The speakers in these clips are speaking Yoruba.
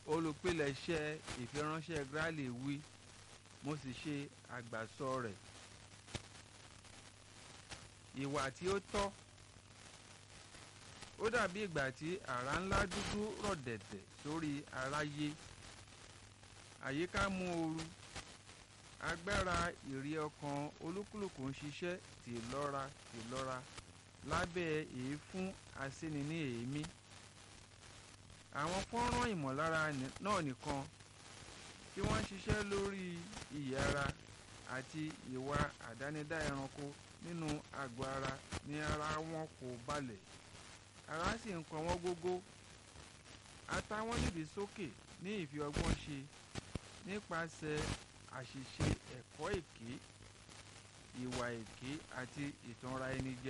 olùpilẹ̀ṣẹ̀ ìfiránṣẹ́ Grally wí mo sì ṣe àgbàsọ rẹ̀ ìwà tí ó tọ́ ó dàbí ìgbà tí àrá ńlá dúdú rọ̀ dẹ̀dẹ̀ sórí aráyé àyíká mú ooru agbára ìrí ọkàn olúkúlùkù ń ṣiṣẹ́ tìlọ́ra tìlọ́ra lábẹ́ èéfún asíni ní èémí àwọn fọ́nrán ìmọ̀lára náà nìkan tí wọ́n ń ṣiṣẹ́ lórí iyì ara àti ìwà àdánidá ẹranko nínú àgọ́ ara ní ara wọn kò balẹ̀ ara sì ń kan wọ́n gógó àtàwọn nídìí sókè ní ìfi ọgbọ́n ṣe nípasẹ̀ àṣìṣe ẹ̀kọ́ èké ìwà èké àti ìtanra ẹni jẹ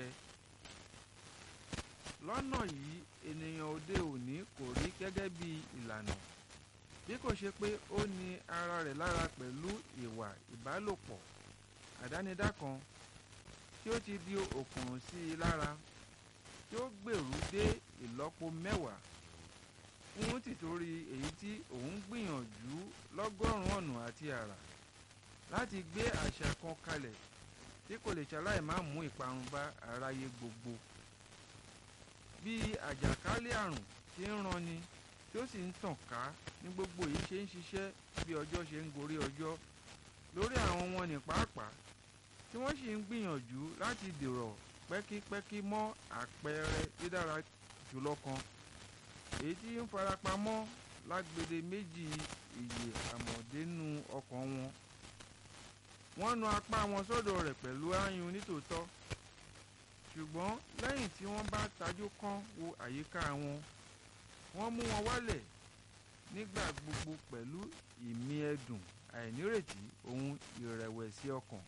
lọ́nà yìí ènìyàn òde òní kò rí gẹ́gẹ́ bí ìlànà bí kò ṣe pé ó ní ara rẹ̀ lára pẹ̀lú ìwà ìbálòpọ̀ àdánidá kan tí ó ti di òkùnrùn sí i lára tí ó gbèrú dé ìlọ́po mẹ́wàá fún tìtorí èyí tí òun gbìyànjú lọ́gọ́rùn-ún ọ̀nà àti àrà láti gbé àṣà kan kalẹ̀ tí kò lè ṣaláì má mú ìparun bá aráyé gbogbo bí àjàkálẹ̀ àrùn tí ń ranni tí ó sì ń tàn ká ní gbogbo èyí ṣe ń ṣiṣẹ́ bí ọjọ́ ṣe ń gorí ọjọ́ lórí àwọn wọn ní pàápàá tí wọ́n sì ń gbìyànjú láti dèrò pẹ́kípẹ́kí mọ́ àpẹẹrẹ dídára jùlọ kan èyí tí ń farapamọ́ lágbede méjì ìyè àmọ̀dénú ọkàn wọn wọ́n nu apá wọn sọ́dọ̀ rẹ̀ pẹ̀lú áyùn nítòótọ́ ṣùgbọ́n lẹ́yìn tí wọ́n bá tajú kán wo àyíká wọn wọ́n mú wọn wálẹ̀ nígbà gbogbo pẹ̀lú ìmí ẹ̀dùn àìnírètí ohun ìrẹ̀wẹ̀sì ọkàn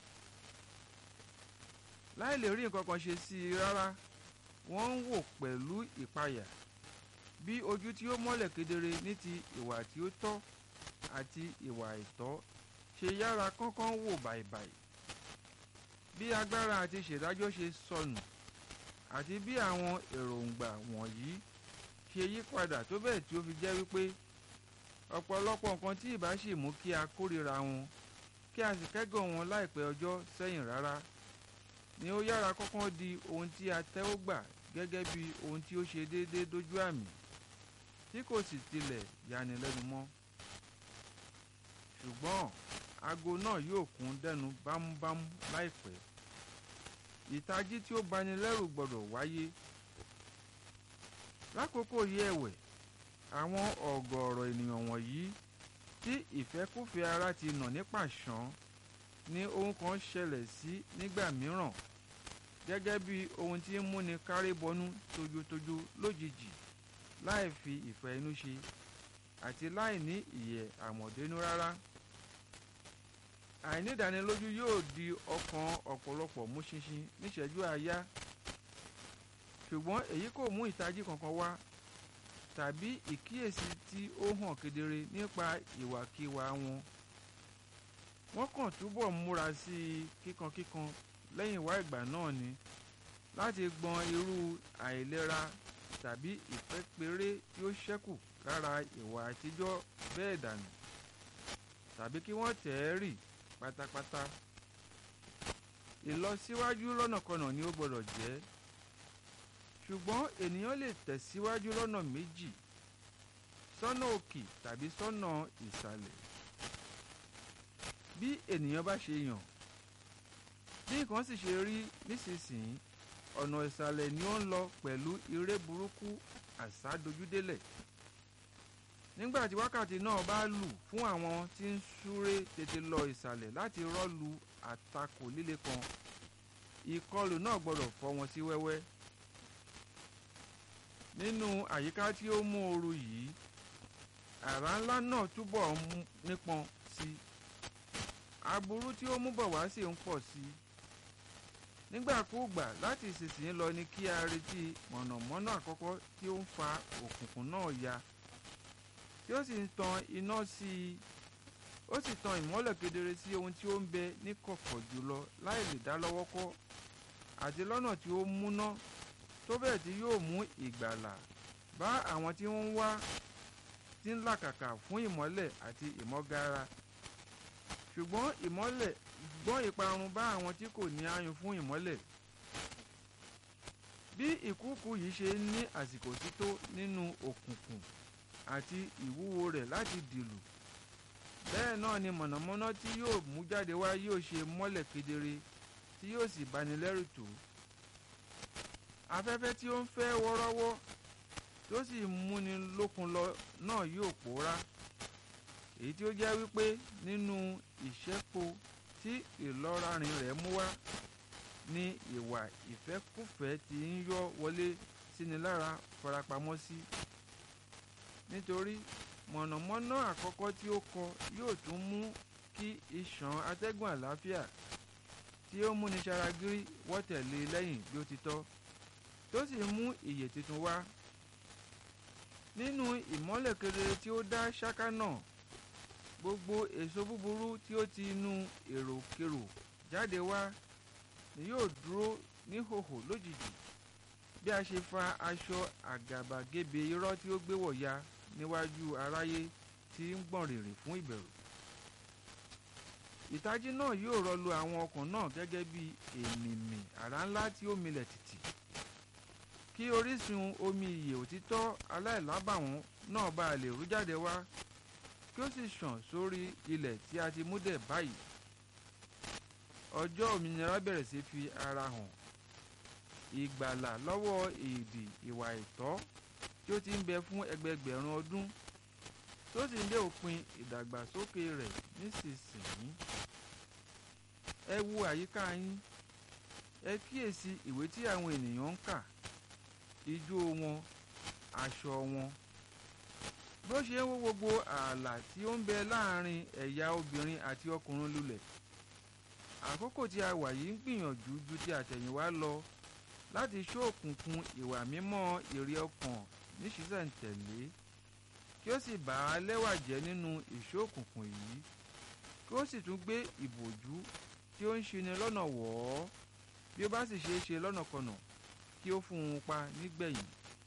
láì lè rí nǹkan kan ṣe sí i rárá wọ́n ń wò pẹ̀lú ìpayà bí ojú tí ó mọ́lẹ̀ kedere ní ti ìwà tí ó tọ́ àti ìwà àìtọ́ ṣe yára kánkán wò bàìbàì bí agbára àti ìṣèdájọ́ ṣe sọnù àti bí àwọn èròǹgbà wọ̀nyí ṣe yí padà tó bẹ́ẹ̀ tí ó fi jẹ́ wípé ọ̀pọ̀lọpọ̀ nǹkan tí ìbá sì mú kí a kórìíra wọn kí a sì kẹ́gàn wọn láìpẹ́ ọjọ́ sẹ́yìn rárá ni ó yára kọ́kọ́ di ohun tí a tẹ́wọ́ gbà gẹ́gẹ́ bí ohun tí ó ṣe déédéé dójú àmì tí kò sì tilẹ̀ yanilẹ́nu mọ́ ṣùgbọ́n aago náà yóò kún dẹnu bámúbámú láìpẹ́ ìtají tí ó bani lẹ́rù gbọ́dọ̀ wáyé lákòókò yìí ẹ̀wẹ̀ àwọn ọ̀gọ̀ọ̀rọ̀ ènìyàn wọ̀nyí tí ìfẹ́kúfẹ̀ẹ́ ara ti nà ní pàṣán ní ohun kan ṣẹlẹ̀ sí nígbà mìíràn gẹ́gẹ́ bí ohun tí ń múni kárí bọnú tójútójú lójijì láì fi ìfẹ́ inú ṣe àti láì ní ìyẹ̀ àmọ̀dénú rárá àìnídánilójú yóò di ọkàn ọ̀pọ̀lọpọ̀ mú ṣinṣin níṣẹ́jú àáyá ṣùgbọ́n èyí kò mú ìtají kankan wá tàbí ìkíyèsí tí ó hàn kedere nípa ìwàkiwà wọn wọ́n kàn túbọ̀ múra sí i kíkankíkan lẹ́yìn wá ìgbà náà ni láti gbọn irú àìlera tàbí ìpẹ́pẹ́rẹ́ tí ó ṣẹ́kù lára ìwà àtijọ́ bẹ́ẹ̀ dànù tàbí kí wọ́n tẹ̀ ẹ́ rì pátápátá ìlọsíwájú lọ́nàkọnà ni ó gbọ́dọ̀ jẹ́ ṣùgbọ́n ènìyàn lè tẹ̀síwájú lọ́nà méjì sọ́nà òkè tàbí sọ́nà ìsàlẹ̀ bí ènìyàn bá ṣe yàn bí nǹkan sì ṣe rí nísinsìnyí ọ̀nà ìsàlẹ̀ ni ó ń lọ pẹ̀lú iré burúkú àsádojúdélẹ̀ nígbà tí wákàtí náà bá lù fún àwọn tí ń súré tètè lọ ìsàlẹ̀ láti rọ́lu àtakò líle kan ìkọlù náà gbọ́dọ̀ fọ́ wọn sí wẹ́wẹ́ nínú àyíká tí ó mú ooru yìí àrá ńlá náà túbọ̀ ń nípọn sí i aburú tí ó mú bọ̀ wá sì ń pọ̀ sí i nígbàkúùgbà láti ìsinsìnyí lọ ni kí a retí mọ̀nàmọ́ná àkọ́kọ́ tí ó ń fa òkùnkùn náà ya tí ó sì ń tan iná sí i ó sì tan ìmọ́lẹ̀ kedere sí ohun tí ó ń bẹ ní kọ̀kọ̀ jùlọ láì lè dá lọ́wọ́ kọ́ àti lọ́nà tí ó múná tó bẹ́ẹ̀ tí yóò mú ìgbàlà bá àwọn tí wọ́n ń wá ti ń làkàkà fún ìmọ́lẹ̀ àti ìmọ́gara ṣùgbọ́n ìmọ́lẹ̀ gbọ́n ìparun bá àwọn tí kò ní ayùn fún ìmọ́lẹ̀ bí ìkúùkù yìí ṣe ní àsìkò sí tó nínú òkùnkùn àti ìwúwo rẹ̀ láti dìlù bẹ́ẹ̀ náà ni mọ̀nàmọ́ná tí yóò mú jáde wá yóò ṣe mọ́lẹ̀ kedere tí yóò sì bani lẹ́rù tó afẹ́fẹ́ tí ó ń fẹ́ wọ́rọ́wọ́ tí ó sì múni lókun lọ náà yóò pòórá èyí tí ó jẹ́ wípé nínú ìṣẹ́po tí ìlọ́rarin rẹ̀ mú wá ní ìwà ìfẹ́kùfẹ́ tí ń yọ́ wọlé síni lára farapamọ́ sí nítorí mọ̀nàmọ́ná àkọ́kọ́ tí ó kọ yóò tún mú kí ìṣàn atẹ́gùn àlàáfíà tí ó múni ṣaragírí wọ́ tẹ̀lé lẹ́yìn bí ó ti tọ́ tó sì mú ìyè tuntun wá nínú ìmọ́lẹ̀ kedere tí ó dá ṣáká náà gbogbo èso búburú tí ó ti inú èròkerò jáde wá ni yóò dúró níhòhò lójijì bí a ṣe fa aṣọ àgàbàgebè irọ́ tí ó gbé wọ̀ya níwájú aráyé tí ń gbọ̀n rìrì fún ìbẹ̀rù ìtají náà yóò rọlù àwọn ọkàn náà gẹ́gẹ́ bí èmìmì àrá ńlá tí ó milẹ̀ tìtì kí orísun omi ìyè òtítọ́ aláìlábàwọ́n náà bá a lè rú jáde wá kí ó sì ṣàn sórí ilẹ̀ tí a ti mú dẹ̀ báyìí ọjọ́ òmìnira bẹ̀rẹ̀ sí fi ara hàn ìgbàlà lọ́wọ́ èdè ìwà ìtọ́ tí ó ti ń bẹ fún ẹgbẹgbẹ̀rún ọdún tó sì ń dé òpin ìdàgbàsókè rẹ̀ nísinsìnyí ẹ wo àyíká yín ẹ kíyèsí ìwé tí àwọn ènìyàn ń kà ijó wọn aṣọ wọn bó ṣe ń wó gbogbo ààlà tí ó ń bẹ láàrin ẹ̀yà obìnrin àti ọkùnrin lulẹ̀ àkókò tí a wà yìí ń gbìyànjú ju ti àtẹ̀yìnwá lọ láti ṣóòkùnkùn ìwà mímọ́ ìrì ọkàn níṣìṣẹ̀ǹtẹ̀lé kí ó sì bà á lẹ́wà jẹ́ nínú ìṣóòkùnkùn yìí kí ó sì tún gbé ìbòjú tí ó ń ṣini lọ́nà wọ̀ ọ́ bí ó bá sì ṣeé ṣe lọ́nàkọnà kí ó fún un pa nígbẹ̀yìn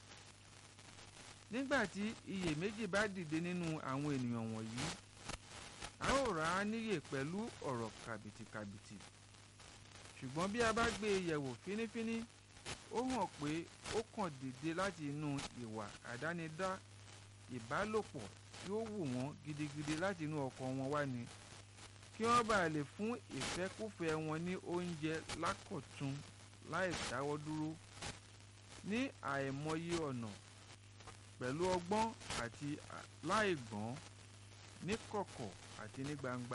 nígbà tí iyèméjì bá dìde nínú àwọn ènìyàn wọ̀nyí a ó rà á níyè pẹ̀lú ọ̀rọ̀ kàbìtìkàbìtì ṣùgbọ́n bí a bá gbé e yẹ̀wò fínífíní ó hàn pé ó kàn dìde láti inú ìwà àdánidá ìbálòpọ̀ tí ó wù wọ́n gidigidi láti inú ọkàn wọn wá ni kí wọ́n bá lè fún ìfẹ́kúfẹ̀ẹ́ wọn ní oúnjẹ lákọ̀tun láì dáwọ́ dúró ní àìmọye ọ̀nà pẹ̀lú ọgbọ́n àti láìgbọ́n ní kọ̀kọ̀ àti ní gbangba.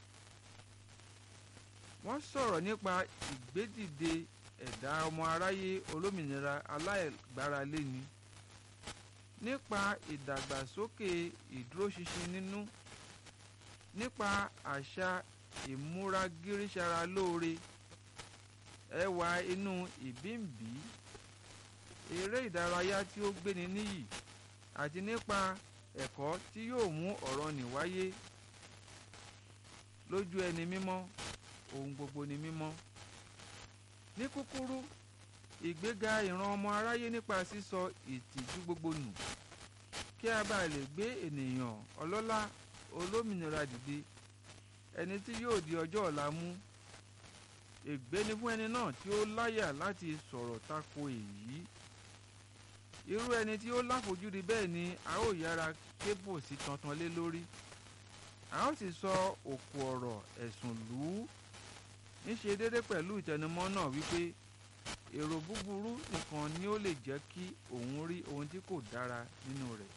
wọ́n sọ̀rọ̀ nípa ìgbédìde ẹ̀dá ọmọ aráyé olómìnira aláìgbáralé-ni nípa ìdàgbàsókè ìdúróṣinṣin nínú nípa àṣà ìmúragírísára lóore ẹwà inú ìbíǹbí eré ìdárayá tí ó gbéni níyì àti nípa ẹ̀kọ́ tí yóò mú ọ̀rọ̀ nì wáyé lójú ẹni mímọ́ ohun gbogbo ni mímọ́ ní kúkúrú ìgbéga ìran ọmọ aráyé nípa sísọ ìtìjú gbogbo nù kí a bá lè gbé ènìyàn ọlọ́lá olómìnira dìde ẹni tí yóò di ọjọ́ ọ̀la mú ègbé ni fún ẹni náà tí ó láyà láti sọ̀rọ̀ tako èyí irú ẹni tí ó láfojúdi bẹ́ẹ̀ ni a ó yára kébò sí tantan lé lórí a ó sì sọ òkú ọ̀rọ̀ ẹ̀sùn lù ú níṣe déédé pẹ̀lú ìtẹnumọ́ náà wípé èrò búburú nìkan ni ó lè jẹ́ kí òun rí ohun tí kò dára nínú rẹ̀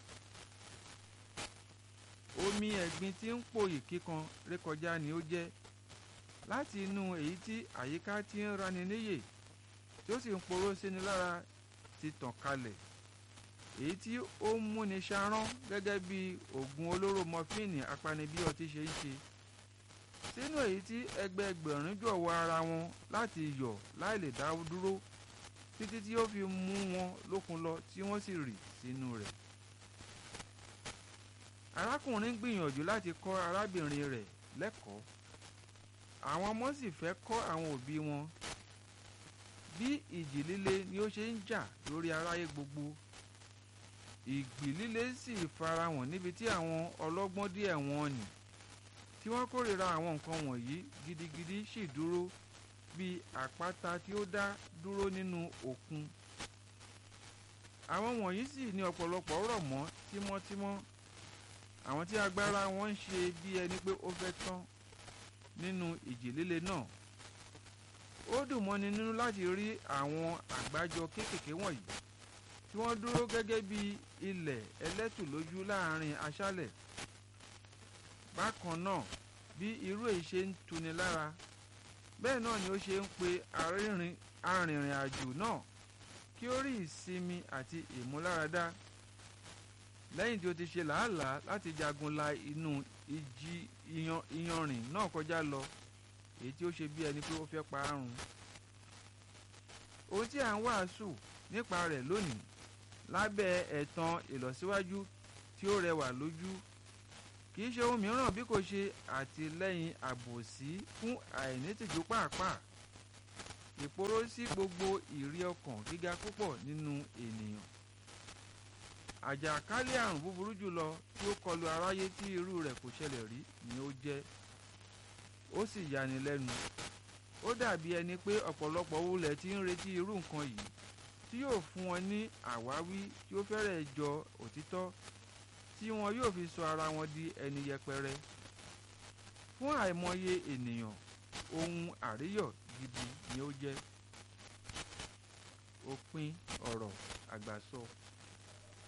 omi ẹ̀gbin tí ń pòyì kíkan rékọjá ni ó jẹ́ láti inú èyí tí àyíká ti ń rani níyè tí ó sì ń poró síni lára ti tàn kalẹ̀ èyí tí ó ń múni ṣarán gẹ́gẹ́ bí oògùn olóró mọfíìnì apanibí ọtí ṣe ń ṣe sínú èyí tí ẹgbẹẹgbẹ̀rún jọ̀wọ́ ara wọn láti yọ̀ láì lè dá dúró títí tí ó fi mú wọn lókun lọ tí wọ́n sì rì sínú rẹ̀. arákùnrin gbìyànjú láti kọ́ arábìnrin rẹ̀ lẹ́kọ̀ọ́ àwọn ọmọ sì fẹ́ kọ́ àwọn òbí wọn bí ìjì líle ni ó ṣe ń jà lórí aráyé gbogbo ìgbì líle sì farahàn níbi tí àwọn ọlọ́gbọ́n díẹ̀ wọn nì tí wọ́n kórìíra àwọn nǹkan wọ̀nyí gidigidi sì dúró bí àpáta tí ó dá dúró nínú òkun àwọn wọ̀nyí sì ní ọ̀pọ̀lọpọ̀ rọ̀ mọ́ tímọ́tímọ́ àwọn tí agbára wọn ń ṣe bí ẹni pé ó fẹ́ tán nínú ìjì líle náà ó dùn mọ́ni nínú láti rí àwọn àgbájọ kéékèèké wọ̀nyí tí wọ́n dúró gẹ́gẹ́ bí ilẹ̀ ẹlẹ́tù lójú láàrin aṣálẹ̀ bákan náà bí irú èyí ṣe ń tuni lára bẹ́ẹ̀ náà ni ó ṣe ń pe arìnrìn àjò náà kí ó rí ìsinmi àti ìmúláradá lẹ́yìn tí ó ti ṣe làálàá láti jagun la inú ìjì iyanrìn náà kọjá lọ èyí tí ó ṣe bí ẹni pé ó fẹ́ pa á run ohun tí à ń wàásù nípa rẹ̀ lónìí lábẹ́ ẹ̀tàn ìlọsíwájú tí ó rẹwà lójú kì í ṣe ohun mìíràn bí kò ṣe àtìlẹ́yìn àbòsí fún àìnítìjú pàápàá ìporó sí gbogbo ìrí ọkàn gíga púpọ̀ nínú ènìyàn àjàkálẹ̀ àrùn búburú jùlọ tí ó kọlu aráyé tí irú rẹ̀ kò ṣẹlẹ̀ rí ni ó jẹ́ ó sì yani lẹ́nu ó dàbí ẹni pé ọ̀pọ̀lọpọ̀ wulẹ̀ tí ń retí irú nǹkan yìí tí yóò fún wọn ní àwáwí tí ó fẹ́rẹ̀ jọ òtítọ́ tí wọn yóò fi sọ ara wọn di ẹni yẹpẹrẹ fún àìmọye ènìyàn ohun àríyọ̀ gidi ni ó jẹ́ òpin ọ̀rọ̀ àgbàsọ.